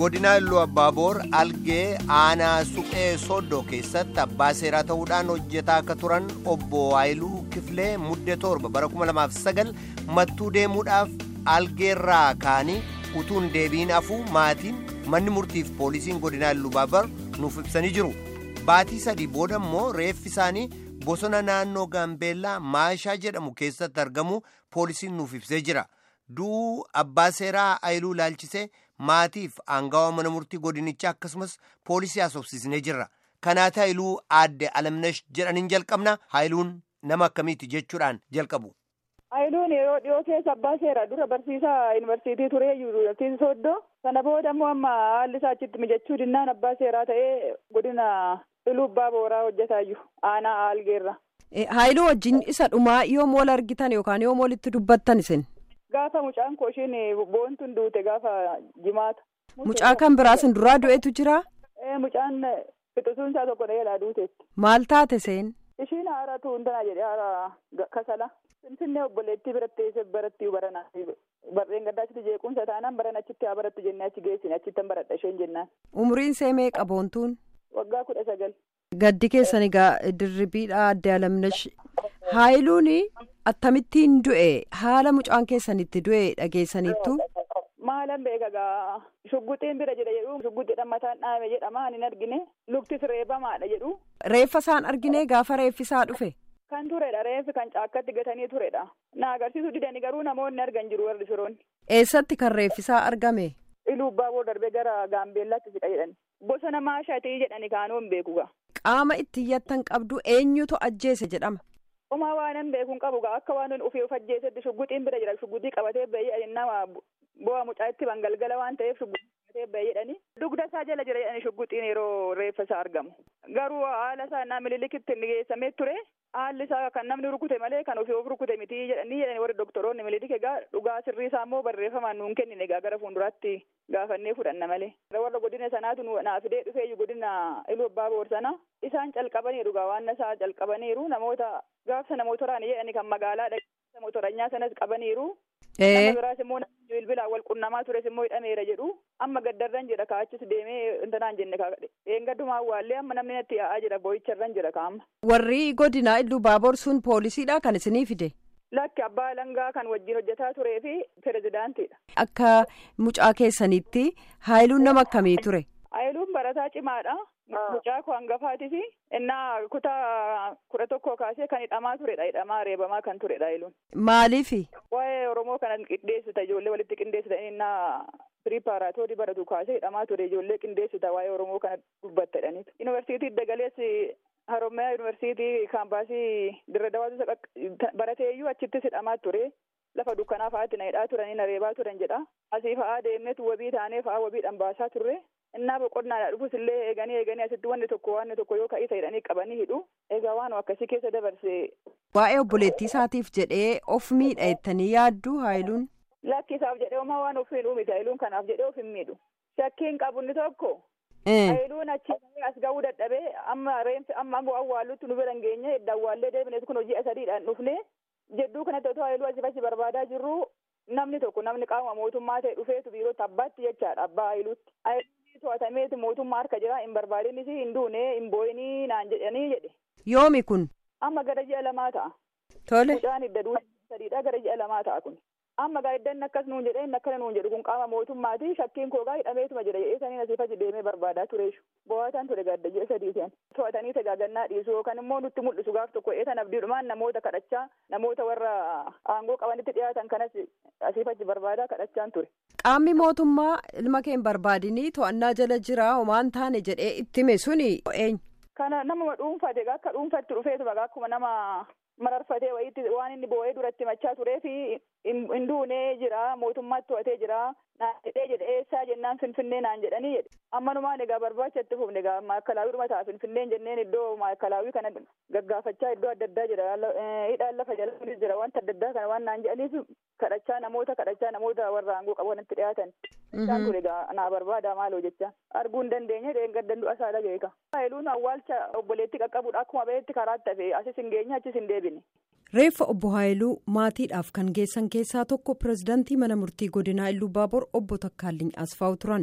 godina Illuu Abbaaboor algee aanaa suphee soddoo keessatti abbaa seeraa ta'uudhaan hojjetaa akka turan obbo Waayiluu Kifilee muddee torba bara 2009 mattuu deemuudhaaf algeerraa kaanii utuun deebiin afuu maatiin manni murtiif poolisiin godina Illuu Abbaaboor nuuf ibsanii jiru. Baatii sadii booda immoo reeffi isaanii bosona naannoo Gaambeellaa Maashaa jedhamu keessatti argamu poolisiin nuuf ibsee jira. Du'uu abbaa seeraa Ayiluu Laalchisee maatiif aangawa mana murtii godinichaa akkasumas poolisii haasofsiisnee jirra. Kanaati Ayiluu aadde Alamnash jedhaniin jalqabna. Ayiluun nama akkamiiti jechuudhaan jalqabu. Ayiluun yeroo dhiyoo keessa abbaa seeraa dura barsiisaa yuunivarsiitii turee yuunivarsiitii Sooddoo. Sana booda immoo amma haalli isaa achitti mijachuu dinnaan abbaa seeraa ta'ee godina Iluu Abbaa Booraa hojjetaa jiru. Aanaa Aalgeerra. Haayiluu wajjin isa dhumaa yoom wal argitan yookaan yoom walitti dubbattan isin? Gaafa mucaan koo ishiin boontuun duute gaafa jimaata. Mucaa kan biraa isin duraa du'etu jira? Mucaan fixisuun isaa tokko dheeraa duuteetti. Maal taate seen? Ishiin haara tuuntanaa jedhee haara kasala. Finfinnee obboleettii biratti eessa baratti baranaa barreen gaddaa achitti jeequmsa taanaan baran achitti haa barattu jennee achi geessine achitti baradha isheen jennaan. Umuriin see meeqa boontuun? Waggaa kudha sagal. Gaddi keessan egaa dirribiidha adde alamnash. Haayiluun akkamittiin du'e haala mucaan keessanitti du'e dhageessaniittu. Maalan beeka gaa shugguxiin bira jira jedhu shugguxiidhaan mataan dhaame jedhama hin argine luktis reebamaadha jedhu. Reeffa isaan argine gaafa reeffisaa dhufe. Kan turedha reeffi kan caakkatti gatanii turedha. Na agarsiisu didanii garuu namoonni argan jiru warri firoonni. Eessatti kan reeffisaa argame? Iluu Abbaaboor darbee gara Gaambeellaatti siqa jedhani. Bosona maashaatii jedhani kaanuu hin beeku gaa. Qaama itti iyyattan qabdu eenyutu ajjeese jedhama? Homaa waan hin beeku hin qabu gaa akka waan ofii of ajjeesetti shugguxiin bira jira shugguxii qabatee bahee nama bu'aa mucaa itti bangalgala waan ta'eef shugguxii qabatee bahee jedhani. Dugda isaa jala jira jedhani shugguxiin yeroo reeffa isaa argamu. Garuu haala isaa naa mililikkitti geessamee ture. Haalli isaa kan namni rukute malee kan ofii of rukute miti jedhanii jedhani warri doktoroonni mililik egaa dhugaa sirrii isaa immoo barreeffamaan nuun kennine egaa gara fuulduraatti gaafannee fudhanna malee. Warra godina sanaatu naa fidee dhufeeyyu godina Iluu Abbaaboor sana isaan calqabaniiru gaa waan isaa calqabaniiru namoota gaafsa namoota waraana jedhani kan magaalaa dhageessa motoranyaa sanas qabaniiru. Nama biraas immoo bilbilaan wal qunnamaa tures immoo hidhameera jedhu amma gaddarran jira kaachis deemee intanaan jenne eengaddumaan waallee amma namni natti yaa'aa jira boo'icharran jira kaama. Warri godinaa Illuu Baaboor sun poolisiidha kan isinii fide? Lakki abbaa langaa kan wajjin hojjetaa turee fi pirezidaantiidha. Akka mucaa keessanitti haayiluun nama akkamii ture? Haayiluun barataa cimaadha. Mucaa koo hangafaati fi innaa kutaa kudha tokkoo kaasee kan hidhamaa turedha. Hidhamaa reebamaa kan turedha haayiluun. Maaliifi? Waa'ee Oromoo kana qindeessita ijoollee walitti qindeessita innaa piripaaraatoorii baratu kaasee hidhamaa ture ijoollee qindeessita waa'ee Oromoo kana dubbattadhaniitu. Yuunivarsiitii Dagaleessi Haromyaa Yuunivarsiitii kaampaasii Dirre Dawaatu barateeyyuu achittis hidhamaa ture. Lafa dukkanaa fa'aatti na hidhaa turanii na reebaa turan jedha. Asii fa'aa deemneetu wabii taanee fa'aa wabiidhaan baasaa turre. Innaa boqonnaadhaa dhufus illee eeganii eeganii asitti wanni tokko wanni tokko yoo ka'isa hidhanii qabanii hidhu. Egaa waan akkasii keessa dabarse. Waa'ee obboleettii isaatiif jedhee of miidha jettanii yaaddu haayiluun. Lakki isaaf jedhee homaa waan of miidhuu miti haayiluun kanaaf jedhee of hin miidhu. Shakkiin qabu inni tokko. Haayiluun achi as ga'uu dadhabee amma reenfi amma awwaallutti nu bira hin geenye edda awwaallee deebinees kun hojii sadiidhaan dhufne jedduu kanatti otoo haayiluu asii achi barbaadaa jirru namni tokko namni qaama mootummaa ta'e dhufeetu biirootti abbaatti jechaadha abbaa haayiluutti. to'atameeti mootummaa harka jira hin barbaadinis hin duune hin boo'inii naan jedhanii jedhe. Yoomi kun. Amma gara ji'a lamaa ta'a. Tole. Mucaan hidda duudha sadiidha gara ji'a lamaa ta'a kun. Amma gaa hiddanni akkas nuun jedhee inni akkana nuun jedhu kun qaama mootummaati shakkiin koo gaa hidhameetuma jedha jedhee saniin asii fachi deemee barbaadaa tureeshu. Bo'aataan ture gaadda ji'a sadii ta'an. To'atanii tagaagannaa dhiisu yookaan immoo nutti mul'isu gaaf tokko eetan abdiidhumaan namoota kadhachaa namoota warra aangoo qabanitti dhiyaatan kanas asii fachi barbaadaa kadhachaan ture. Qaamni mootummaa ilma kee hin barbaadinii to'annaa jala jira homaan taane jedhee itti hime suni eenyu. Kana nama dhuunfate akka dhuunfatti dhufeetuma akkuma nama mararfatee wayiitti waan inni boo'ee duratti machaa turee fi hin duunee jira mootummaatti to'atee jira naan jedhee jedhe eessaa jennaan finfinnee naan jedhanii jedhe ammanumaan egaa barbaacha itti fufne egaa maakalaawii dhuma ta'a finfinneen jenneen iddoo maakalaawii kana gaggaafachaa iddoo adda addaa jira hidhaan lafa jala jira wanta adda addaa kana waan naan jedhaniif kadhachaa namoota kadhachaa namoota warra aangoo qaban itti dhiyaatan isaan ture egaa naa barbaada maaloo jecha arguu hin dandeenye dheengaddan du'a isaa dhageeka. Haayiluun awwaalcha obboleettii qaqqabuudha akkuma beekti karaatti hafe asis hin geenye achis hin deebine. Reeffa obbo Haayiluu maatiidhaaf kan geessan keessaa tokko pirezidaantii mana murtii godinaa Illuu Baaboor obbo Takkaalliin Asfaawu turan.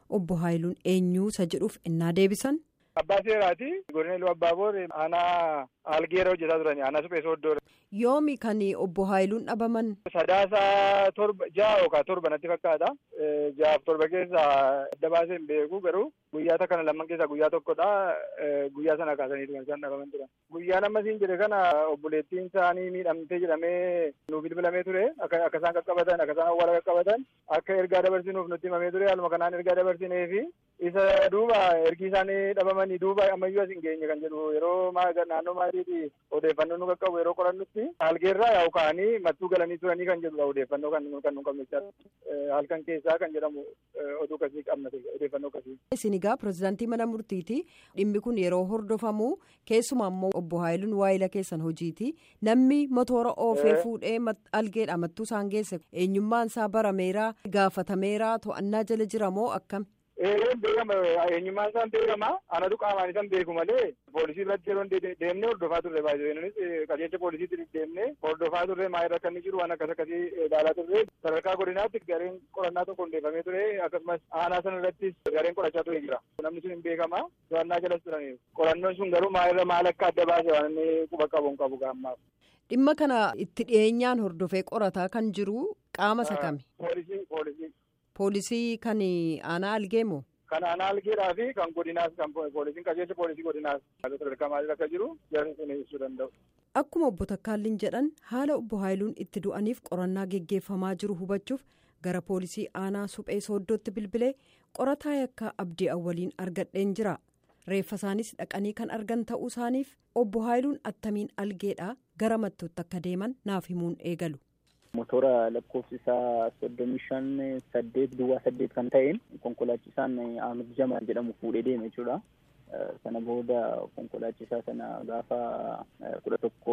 obbo Haayiluun eenyuusa jedhuuf innaa deebisan. Abbaa seeraati. Godina Iluu Abbaaboor aanaa Algeera hojjetaa turani. Aanaa suphee sooddoodha. Yoomi kan obbo Haayiluun dhabaman. Sadaasa torba ja'a yookaan torba natti fakkaata. Ja'aaf torba keessa adda baasee hin beeku garuu guyyaa kana lamman keessaa guyyaa tokkodha. Guyyaa sana kaasaniitu kan isaan dhabaman turan. Guyyaan amma siin jedhe kana obboleettiin isaanii miidhamtee jedhamee nu bilbilamee ture. Akka isaan qaqqabatan akka isaan awwaala qaqqabatan akka ergaa dabarsinuuf nutti himamee ture. Haaluma kanaan ergaa dabarsineefi isa duuba ergi isaanii dhabamanii duuba ammayyuu as hin geenye kan jedhu yeroo naannoo maatiitii odeeffannoo nu qaqqabu yeroo qorannutti algeerraa yaa'u ka'anii mattuu galanii turanii kan jedhudha odeeffannoo kan kan nu qabne halkan keessaa kan jedhamu oduu kasii qabna odeeffannoo kasii. Isin egaa pirezidaantii mana murtiiti dhimmi kun yeroo hordofamu keessumaa immoo obbo Haayiluun waayila keessan hojiiti namni motora oofee fuudhee algeedha mattuu isaan geesse eenyummaan isaa barameera gaafatameera to'annaa jala jira moo akkam. Eereen beekama eenyummaan isaan beekama anatu qaamaan isaan beeku malee poolisii irratti yeroo deemnee hordofaa turre baay'ee innis qajeelcha poolisiitti deemnee hordofaa turre maa irra akka inni jiru waan akkas akkasii ilaalaa turre sadarkaa godinaatti gareen qorannaa tokko hundeeffamee ture akkasumas aanaa sana irrattis gareen qorachaa ture jira namni sun hin beekama to'annaa jalas turaniiru qorannoon sun garuu maa irra maal akka adda baase waan inni quba qabu hin qabu gaammaaf. Dhimma kana itti dhiyeenyaan hordofee qorataa kan jiru qaama isa kami? Poolisii poolisii. Poolisii kan aanaa algeemo. Kan aanaa algeedhaa fi kan godinaas kan poolisiin qajeelcha poolisii godinaas sadarkaa maalii akka jiru jarri sun ibsuu danda'u. Akkuma obbo Takkaalliin jedhan haala obbo Haayiluun itti du'aniif qorannaa geggeeffamaa jiru hubachuuf gara poolisii aanaa suphee sooddootti bilbilee qorataa yakkaa abdii awwaliin argadheen jira. Reeffa isaanis dhaqanii kan argan ta'uu isaaniif obbo Haayiluun attamiin algeedhaa gara mattuutti akka deeman naaf himuun eegalu. motora lakkoofsi isaa soddomii shan saddeet duwwaa saddeet kan ta'een konkolaachisaan Ahmed Jamaal jedhamu fuudhee deeme jechuudha. Sana booda konkolaachisaa sana gaafa kudha tokko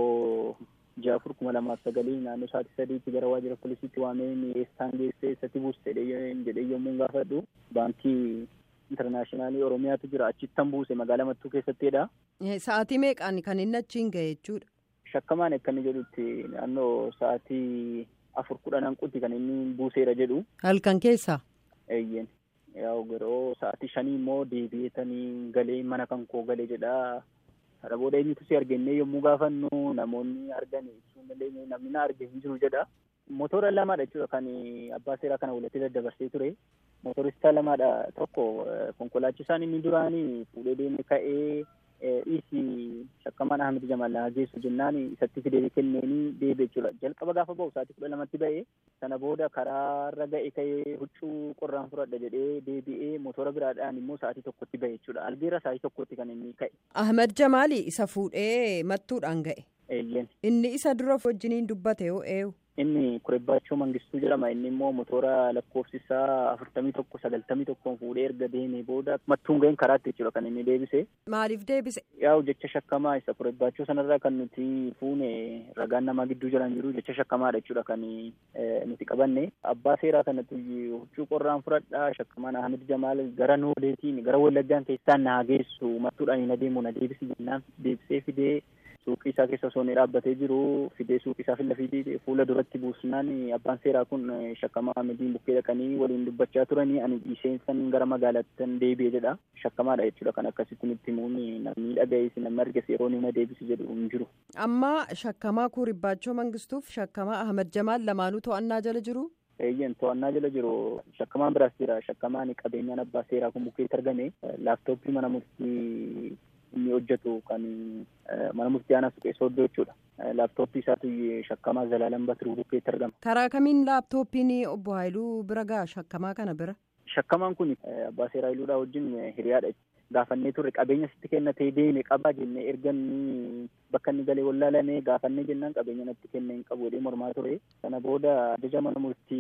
ji'a afur kuma lamaaf sagalii naannoo sa'aatii sadiitti gara waajjira poolisiitti waamee eessaan geessee eessatti buuste jedhee yommuu gaafadhu baankii intarnaashinaali oromiyaatu jira achittan buuse magaalaa mattuu keessattidha. Sa'aatii meeqaan kan inni achiin ga'e jechuudha. Shakkamaan akka inni jedhutti naannoo sa'aatii afur kudhan hanqutti kan inni buuseera jedhu. Halkan keessaa. Eeyyeen yaa'u yeroo sa'aatii shanii immoo deebi'eetanii galee mana kan koo galee jedha. Kana booda eenyutu si argannee yommuu gaafannu namoonni argan ibsuu dandeenye namni na arge hin jiru jedha. Motora lamaadha jechuudha kan abbaa seeraa kana walitti daddabarsee ture. Motoristaa lamaadha tokko konkolaachisaan inni duraanii fuudhee deeme ka'ee dhiisi shakkamaan Ahmed Jamaal na geessu jennaan isatti fidee kenneenii deebi'e jechuudha. Jalqaba gaafa ba'u sa'aatii kudha lamatti ba'e sana booda karaarra ga'e ka'ee huccuu qorraan fudhadha jedhee deebi'ee motora biraadhaan immoo sa'aatii tokkotti ba'e jechuudha. Algeera sa'aatii tokkotti kan inni ka'e. Ahmed Jamaali isa fuudhee mattuudhaan ga'e. Eeyyeen. Inni isa dura wajjiniin dubbate yoo eenyu. Inni Kurebbaachoo Mangistuu jedhama. Inni immoo motora lakkoofsi isaa afurtamii tokko sagaltamii tokkoon fuudhee erga deemee booda mattuun ga'een karaatti jechuudha kan inni deebise. Maaliif deebise? Yaa'u jecha shakkamaa isa Kurebbaachoo sanarraa kan nuti fuune ragaan namaa gidduu jiran jiru jecha shakkamaadha jechuudha kan nuti qabanne. Abbaa seeraa kanatti huccuu qorraan fudhadhaa shakkamaan Ahmed Jamaal gara noodeetiin gara wallaggaan keessaan na geessu mattuudhaan na deemu na deebisi jennaan deebisee fidee suuqii isaa keessa osoo inni dhaabbatee jiru fidee suuqii isaa filafiidee fuula duratti buusnaan abbaan seeraa kun shakkamaa Ahmediin bukkee dhaqanii waliin dubbachaa turanii ani dhiiseensan gara magaalaatti deebi'e jedha shakkamaadha jechuudha kan akkasitti nutti himuun namni dhaga'ees namni arges yeroo nama deebisi jedhu hin jiru. Amma shakkamaa Kuuribbaachoo Mangistuuf shakkamaa Ahmed Jamaal lamaanuu to'annaa jala jiru. Eeyyen to'annaa jala jiru shakkamaan biraas jira shakkamaan qabeenyaan abbaa seeraa kun bukkeetti argame laaptooppii mana murtii inni hojjetu kan mana murtii aanaa suphee sooddoo jechuudha. Laaptooppii isaatu shakkamaa Zalaalam Batiruu bukkeetti argama. Karaa kamiin laaptooppiin obbo Haayiluu bira ga'a shakkamaa kana bira? Shakkamaan kun abbaa seeraa Haayiluudhaa wajjin hiriyaadha. Gaafannee turre qabeenya sitti kennatee deeme qabaa jennee erga inni bakka inni galee wallaalame gaafannee jennaan qabeenya natti kenne hin qabu jedhee mormaa ture. Sana booda ajaja mana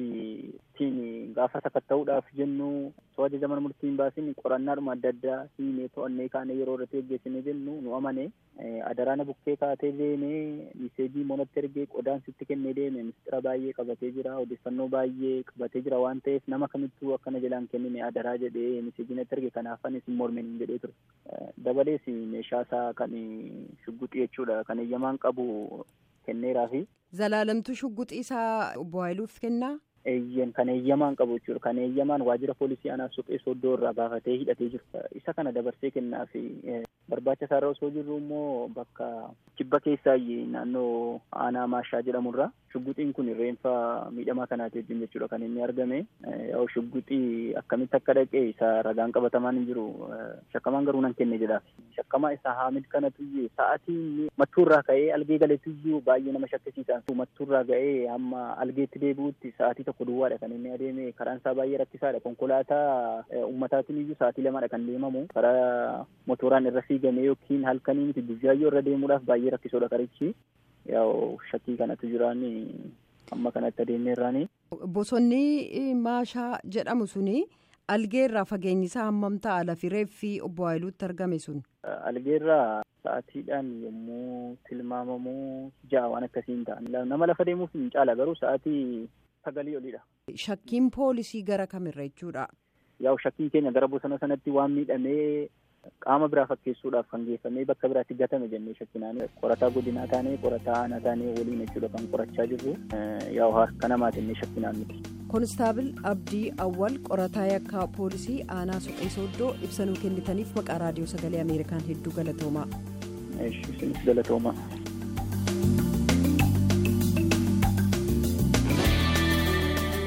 murtiitiin gaafa sakatta'uudhaaf jennu osoo ajaja mana murtii hin baasin qorannaadhuma adda addaa hiinee to'annee kaanee yeroo irratti geggeessinee jennu nu amane adaraana bukkee kaatee deeme miseejii monatti ergee qodaan sitti kennee deeme mistira baay'ee qabatee jira odeeffannoo baay'ee qabatee jira waan ta'eef nama kamittuu akkana jalaan kennine adaraa jedhee miseejii natti erge kanaaf anis hin mormin jedhee ture. Dabalees meeshaa isaa kan shugguxii jechuudha kan eeyyamaan qabu kenneeraa fi. Zalaalamtuu shugguxii isaa obbo Haayiluuf kennaa? eeyyan kan eeyyamaan qabu jechuudha. Kan eeyyamaan waajjira poolisii aanaa suphee soddoo irraa baafatee hidhatee jiru. Isa kana dabarsee kennaa fi barbaacha isaarra osoo jirru immoo bakka kibba keessaa naannoo aanaa maashaa jedhamurra shugguxiin kun reenfa miidhamaa kanaati wajjin jechuudha kan inni argame. Yoo shugguxii akkamitti akka dhaqee isa ragaan qabatamaan hin jiru shakkamaan garuu nan kenne jedhaaf. Shakkamaa isa haamid kanatu sa'aatii mattuurraa ka'ee algee galeetuyyuu baay'ee nama shakkisiisa. Mattuurraa ga'ee hamma algeetti deebi'utti sa'aatii tokko duwwaadha kan inni adeeme karaan isaa baay'ee rakkisaadha. Konkolaataa ummataatiin iyyuu sa'aatii lamadha kan deemamu. Karaa motoraan irra fiigamee yookiin halkanii miti guyyaayyoo irra deemuudhaaf baay'ee rakkisoodha karichi. Yaa'u shakkii kanatu jiraan amma kanatti adeemeerraani. Bosonni maashaa jedhamu suni algeerraa fageenyi isaa hammam ta'a lafi reeffi obbo Haayiluutti argame sun? Algeerraa sa'aatiidhaan yommuu tilmaamamu ja'a waan akkasii hin ta'an. Nama lafa deemuuf hin caala garuu sa'aatii sagalii olidha. Shakkiin poolisii gara kamirra jechuudha? Yaa'u shakkiin keenya gara bosona sanatti waan miidhamee qaama biraa fakkeessuudhaaf kan geeffamee bakka biraatti gatame jennee shakkinaan qorataa godinaa taanee qorataa aanaa taanee waliin jechuudha kan qorachaa jirru yaa'u harka namaa jennee shakkinaan miti. Koonistaabil Abdii Awwal qorataa yakkaa poolisii aanaa suphee sooddoo ibsanuu kennitaniif maqaa raadiyoo sagalee Ameerikaan hedduu galatoomaa. Isinis galatoomaa.